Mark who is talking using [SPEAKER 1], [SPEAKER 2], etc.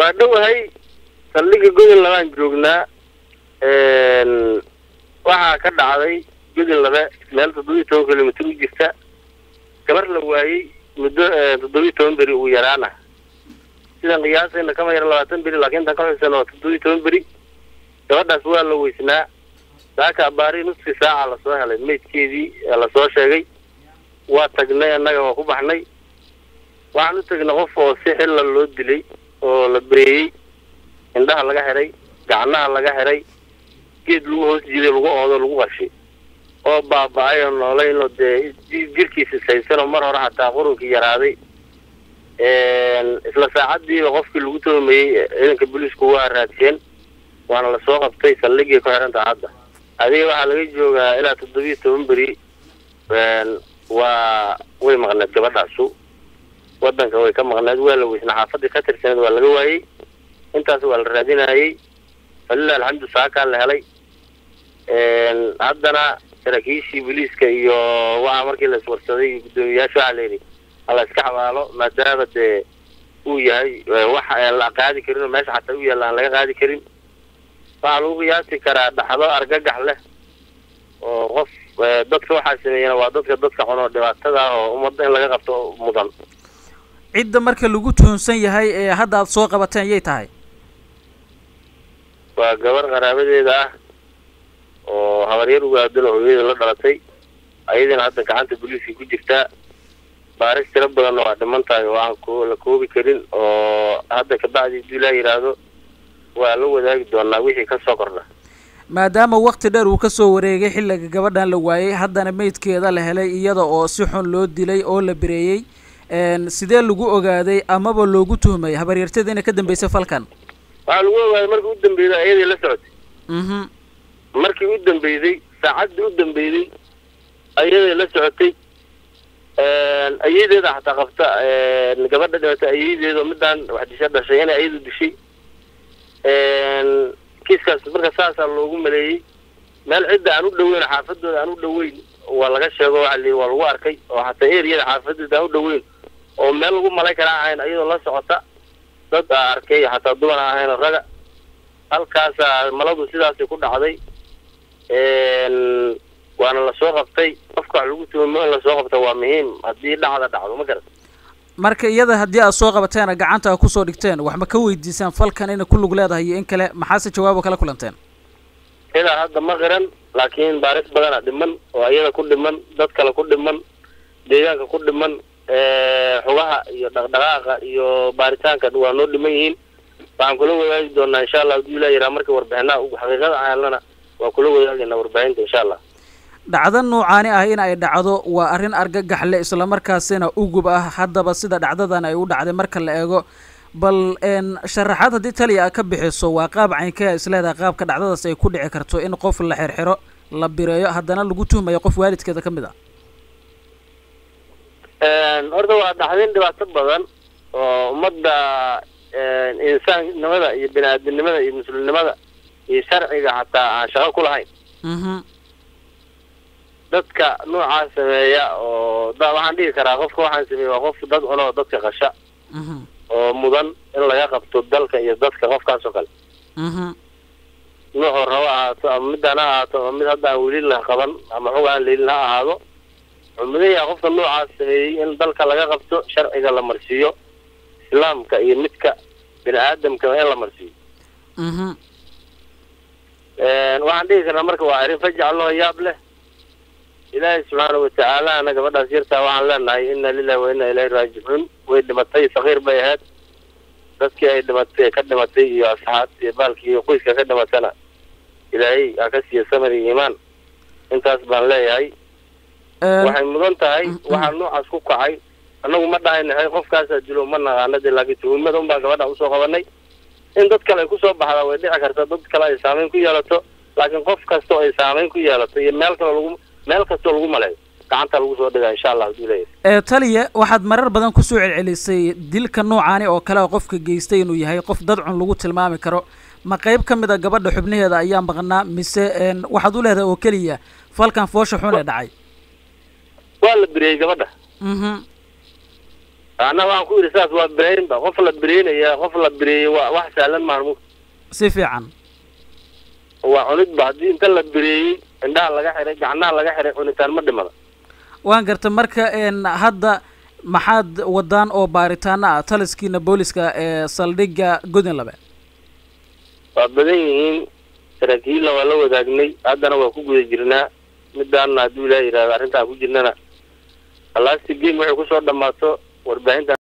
[SPEAKER 1] waa dhowahay saldhigga godol labaan joognaa waxaa ka dhacday godol labe meel toddobiyi toban kilomitr u jirta gabar la waayey muddo toddobiyi toban beri ugu yaraana sidaan qiyaasayna kama yara labaatan beri laakiin tan ka xusana waa toddobiyi toban beri gabadhaas waa la weysnaa saaka abaari nuskii saaca lasoo helay maydkeedii lasoo sheegay waa tagnay annaga waa ku baxnay waxaan u tegnay qof oo si xilla loo dilay oo la bereeyey indhaha laga xiray gacnaha laga xiray geed lagu hoos jiiday lagu oodo lagu qashay oo baaba-ay oo noolaynoo dee jirkiisa saysanoo mar hore xataa qurunkii yaraaday isla saacadiiba qofkii lagu toomayey ciidanka booliisku waa raadsheen waana lasoo qabtay saldhigii ku xirantaha hadda adiga waxaa laga joogaa ilaa toddobiyi toban beri waa way maqneed gabadhaasu wadanka way ka maqneed waa la weysnaa xaafadii ka tirsaneed waa laga waayey intaas waa la raadinayey falilah alxamdu saakaa la helay haddana saraakiishii booliiska iyo waxa markii la iswarsaday iyo guddoomiyayaasha waxaa la yidhi hala iska xabaalo maadaama dee uu yahay wax aan la qaadi karin oo meesha xataa u yaalla aan laga qaadi karin waxaa lagu qiyaasi karaa dhaxdo argagax leh oo qof dadka waxaa sameeyana waa dadka dadka cunoo dhibaatada ah oo ummadda in laga qabto mudan
[SPEAKER 2] cidda marka lagu tuhunsan yahay ee hadda aad soo qabateen yay tahay
[SPEAKER 1] waa gabar qaraabadeeda ah oo habaryar ugaadalo hooyada la dhalatay ayadina hadda gacanta booliiska ku jirtaa baaris tiro badanna waa dhiman tahay oo aan ko la koobi karin oo hadda kabacdi haduu ilaa yidhaahdo waa la wadaagi doonaa wixii ka soo kordha
[SPEAKER 2] maadaama wakti dheer uu kasoo wareegay xilliga gabadhan la waayey haddana meydkeeda la helay iyada oo si xun loo dilay oo la bereeyey sidee lagu ogaaday amaba loogu tuhmay habaryartada inay ka dambeysay falkan
[SPEAKER 1] waxaa lagu ogaaday markii u dambeyday ayadii la socotay
[SPEAKER 2] mhm
[SPEAKER 1] markii u dambeyday saacaddii u dambeyday ayaday la socotay ayadeeda xataa qabta gabadha dhimata ayadeeda midaan wax disha dhashay inay ayadu dishay kiiskaas marka saasaa loogu maleeyey meel cidda aan u dhaweyn xaafadooda aan u dhaweyn waa laga sheego waxa la waa lagu arkay oo xataa eriyada xaafadooda aan u dhaweyn oo meel lagu malay kara ahayn ayadoo la socota dad aa arkay xataa duban a ahayn raga halkaasaa maladu sidaasay ku dhacday waana lasoo qabtay qofka wax lagu tuhamo in lasoo qabta waa muhiim haddii dhacda dhacdo ma garat
[SPEAKER 2] marka iyada haddii aad soo qabateena gacanta a kusoo dhigteen wax ma ka weydiisaan falkan inay ku lug leedahay iyo in kale maxaase jawaabo kala kulanteen
[SPEAKER 1] ilaa hadda ma qiran laakiin baaris badana dhiman oo iyada ku dhiman dad kale ku dhiman deegaanka ku dhiman xugaha iyo dhaqdhaqaaqa iyo baaritaanka waa noo dhiman yihiin waxaan kula wadaagi doonaa insha allah haduu ilaa yaraa marka warbixinaha xaqiiqada aanlana waa kula wadaagayna warbaahinta insha allah
[SPEAKER 2] dhacdo noocaani ah in ay dhacdo waa arrin argagax le islamarkaasina ugub ah haddaba sida dhacdadan ay u dhacday marka la eego bal sharaxaad haddii taliya a ka bixiso waa qaab caynkea isleedahay qaabka dhacdadaas ay ku dhici karto in qof la xirxiro la bireeyo haddana lagu tuhmayo qof waalidkeeda ka mid ah
[SPEAKER 1] horta waa dhaxdin dhibaato badan oo ummadda insaannimada iyo bini aadamnimada iyo muslimnimada iyo sharciga xataa aan shaqo ku lahayn
[SPEAKER 2] mhm
[SPEAKER 1] dadka noocaas sameeya oo da waxaan dhigi karaa qofka waxaan sameeya waa qof dad cunoo dadka qasha
[SPEAKER 2] mhm
[SPEAKER 1] oo mudan in laga qabto dalka iyo dadka qofkaas oo kale
[SPEAKER 2] mhm
[SPEAKER 1] nuuxuu rabo ahaato ama midaan ha ahaato ama mid hadda aan weli la qaban ama xog aan leelin ha ahaado wuxuu mudan yahay qofka noocaas sameeyey in dalka laga qabto sharciga la marsiiyo islaamka iyo midka bini aadamka in la marsiiyo
[SPEAKER 2] mhm
[SPEAKER 1] waxaan dhigi karnaa marka waa arrin fajac loo yaab leh ilaahay subxaana watacaalana gabadhaas yartaa waxaan leenahay ina lilahi wa ina ilayhi raajicuun way dhimatay sakiir bay ahayd dadkii ay dhimatay ka dhimatay iyo asxaabti iyo baalkii iyo qoyska ka dhimatana ilaahay ha ka siiya samir iyo iimaan intaas baan leeyahay waxay mudan tahay waxaa noocaas ku kacay annagu ma dhahaynahay qofkaasaa dilo ma naqaanade laakiin tuhumada un baan gabadha usoo qabanay in dad kale ay kusoo baxdaa way dhici karta dad kale ay saameyn ku yeelato laakiin qof kasta oo ay saameyn ku yeelato iyo meel kale lagu meel kastoo lagu maleeyo gacanta lagu soo dhigaa insha allah haduu leeyahay
[SPEAKER 2] ee taliya waxaad marar badan kusoo celcelisay dilka noocaani oo kale oo qofka geystay inuu yahay qof dad cun lagu tilmaami karo ma qayb ka mid a gabadha xubnaheeda ayaa maqnaa mise waxaad u leedahay oo keliya falkan foosha xun ee dhacay
[SPEAKER 1] waa la biriyey gabadha
[SPEAKER 2] mhm
[SPEAKER 1] anna waxaan ku yidhi saas waa bireynba qof la bireynaya qof la bireeyey waa wax sahlan maahan mu
[SPEAKER 2] si fiican
[SPEAKER 1] waa cunidba haddii inta la bireeyey indhaha laga xiray gacnaha laga xiray cunitaan ma dhimada
[SPEAKER 2] waan garta marka n hadda maxaad wadaan oo baaritaano ah taliskiina booliska ee saldhigga godin labe
[SPEAKER 1] waa badan yihiin saraakiilla waa la wadaagnay haddana waa ku guda jirnaa midaana hadduu ilaah yidhahdo arrintaan ku jirnana alaasti game waxay kusoo dhammaato warbaahinta